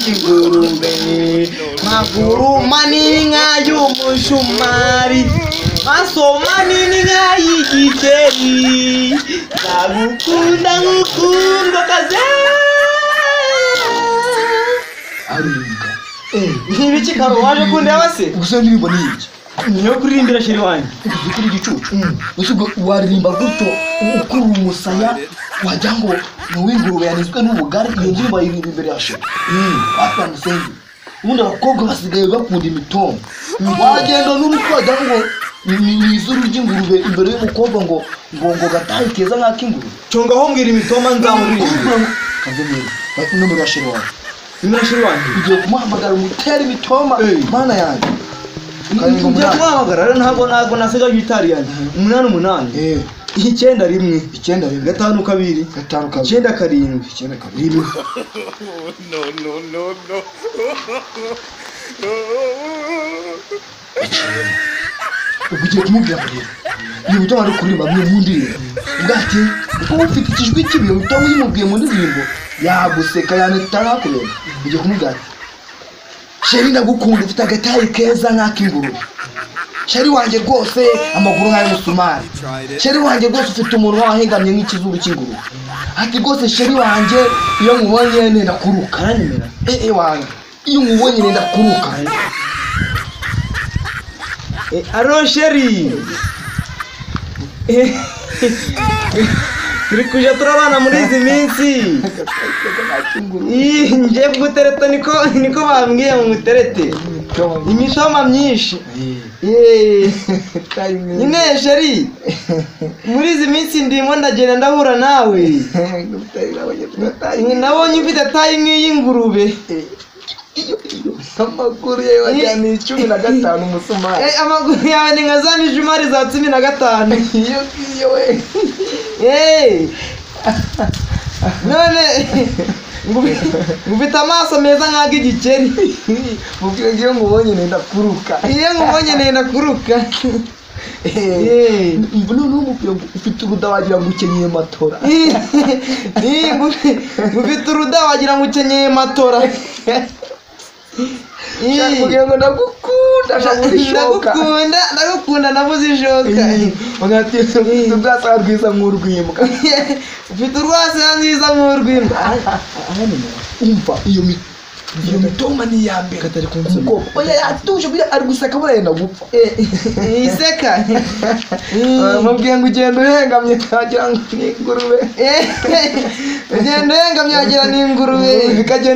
y'ingurube maguru manini nk'ay'umushumari maso manini nk'ay'igikeri nagukunda nk'ukundwa kaze ariga ni ibiki karo waje kundeba se gusa indirimbo ni iki niyo kuririmbira shiri wanjye uzi kuri igicucu gusa ubwo waririmba gutyo ukurura umusaya wagira ngo ni uw'ingurube yanizwe n'ubugari iyo ndirimbo ayiririmba imbere ya shira batamusenze ubundi abakobwa basigaye bakunda imitongo wagenda n'uruti wagira ngo ni ni izuru ry'ingurube imbere y'umukobwa ngo ngo ngo gatahe keza nk'ak'ingurube congaho mbwira imitoma nzamuririmba kaze neza bati nomero ya shira wawe nimero shiri wanjye ugiye kumuhamagara umutere imitoma Eh. mana yanjye njya karindwi umunani kubahamagara rero ntabwo ntabwo nasigaje itari yanjye umunani umunani Eh, icyenda rimwe icyenda rimwe gatanu kabiri gatanu kabiri icyenda karindwi icyenda kabiri rimwe no, no, no, no. ubwo ugiye kumubwira ngo rero uyu mutima ari kuririmba mwe mu ndirimbo ubwo ati kuko ufite ikijwi kibi uyu mutima uyimubwiye mu ndirimbo yaguseka yanita nakubera ugiye kumubwira ati sheri ndagukunda ufite agatari keza nk'ak'ingurube sheri wanjye rwose amaguru nk'ay'umusumari sheri wanjye rwose ufite umunwa wahengamye nk'ikizuru cy'ingurube ati rwose sheri wanjye iyo nkubonye nenda kuruka aranyemera ee wanjye iyo nkubonye nenda kuruka Eh, alo sheri Eh, turi kuja turabana muri izi minsi Ih, nje kugutereta niko niko bambwiye mu muterete imitoma myinshi Eh, nyine sheri muri izi minsi ndimo ndagenda ndahura nawe nabonye ufite tayi nk'iy'ingurube amaguru ye wajyaniye icumi na gatanu umusumari Eh, amaguru yawe ni nka za mijumari za cumi na gatanu iyo ngiyo we Hey! none ngufi- ngufite amaso meza nk'ag'igikeri mubwire ngo iyo nkubonye nenda kuruka iyo nkubonye nenda kuruka Eh. imvune n'umupira ufite uruda wagira ngo ukenyeye matora Ih, ih, ngufi- ngufite uruda wagira ngo ukenyeye matora Ih, Ushaka kugira ngo ndagukunda ndabuze ishoka ndagukunda ndagukunda nabuze ishoka ugatira ufite ubwasa rwiza nk'urwimbwa ufite urwasira nziza nk'urw'imbwa umva iyo mi iyo mitoma ni iya mbere katari kumukobwa oya yatuje kugira ari guseka abona yenda gupfa iseka Eh, mubwiye ngo ugenda uhengamye wagira ngo ni ingurube Eh, ugenda uhengamye wagira ni ingurube bikagenda